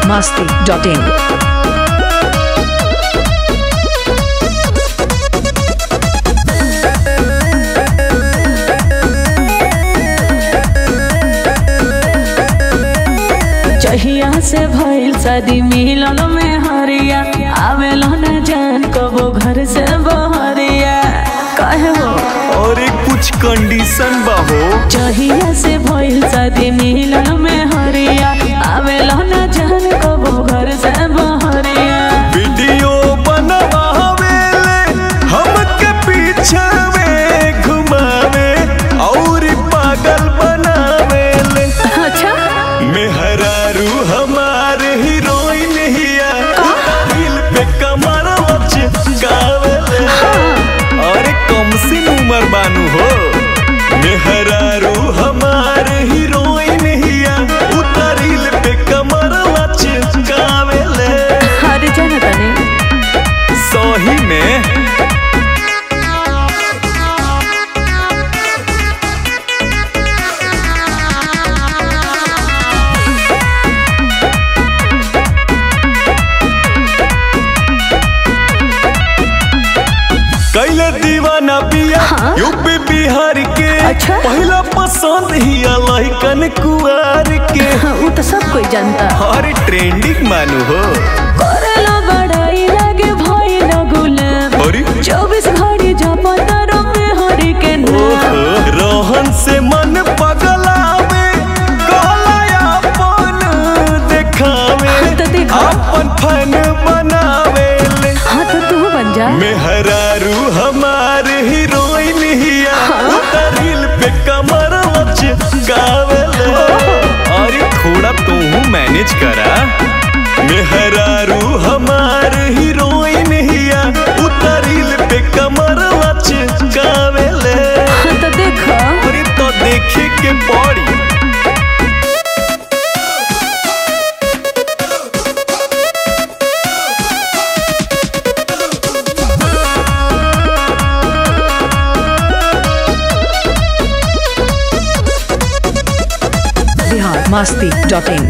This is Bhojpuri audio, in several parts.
masti.in. चहिया से भइल शादी मिलल में हरिया आवेलो न जान कबो घर से बहरिया कहे हो और एक कुछ कंडीशन बा हो चहिया से भइल शादी मिलल में हरिया आवेलो न जान कबो घर से बहरिया वीडियो बनवावेले हमके पीछे में घुमावे और पागल बनावेले अच्छा मेहरारू हमारे हीरोइन हिया दिल पे कमर गावेले अरे कम सी उम्र बानू हो मेहरारू हमारे हीरोइन हिया उतरिल पे कमर गावेले हर जन तने सही में कैले दीवाना पिया हाँ? यूपी बिहार के अच्छा? पहला पसंद ही लइकन कुआर के वो तो सब कोई जानता अरे ट्रेंडिंग मानू हो करेला बड़ाई लागे भई न गुलाम अरे चौबीस घड़ी जपतरो में हरि के नाम ओहो, रोहन से मन पगलावे कहला अपन देखावे हाँ, तो देखो। अपन फन बनावे ले हाँ तो तू बन जा मेहरारू हमारे हीरोइन हिया उतरिल पे कमर लच गावेले अरे थोड़ा तू मैनेज करा मेहरारू हमारे हीरोइन हिया उतरिल पे कमर लच गावेले हाँ तो देखो अरे तो देखे के पड़ी Bihar masti.in.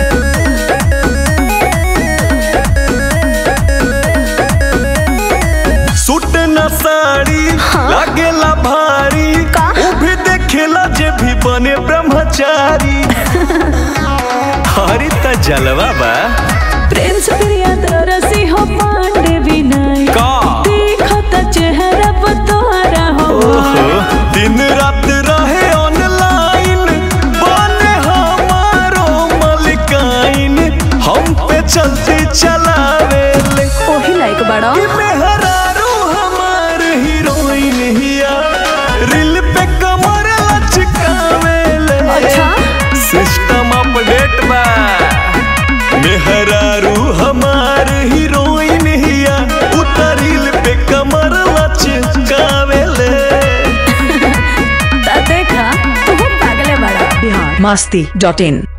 सूट न साड़ी लागेला भारी का? उ भी देखेला जे भी बने ब्रह्मचारी हरी त जलवा बा प्रेम से प्रिया तरसी हो पांडे विनय का देखत चेहरा पर तोहरा हो ओहो दिन रात रहे ऑनलाइन बने हमारो मलिकाइन हम पे चलते चलावे ले ओही लायक बड़ा कि मेहरारू हमार हीरोइन हिया रिल पे कमर लचकावे ले अच्छा सिस्टम अपडेट बा मेहरारू हमार हीरोइन हिया उतरिल पे कमर लचकावेले ता देखा तू पागले बड़ा Bihar masti.in.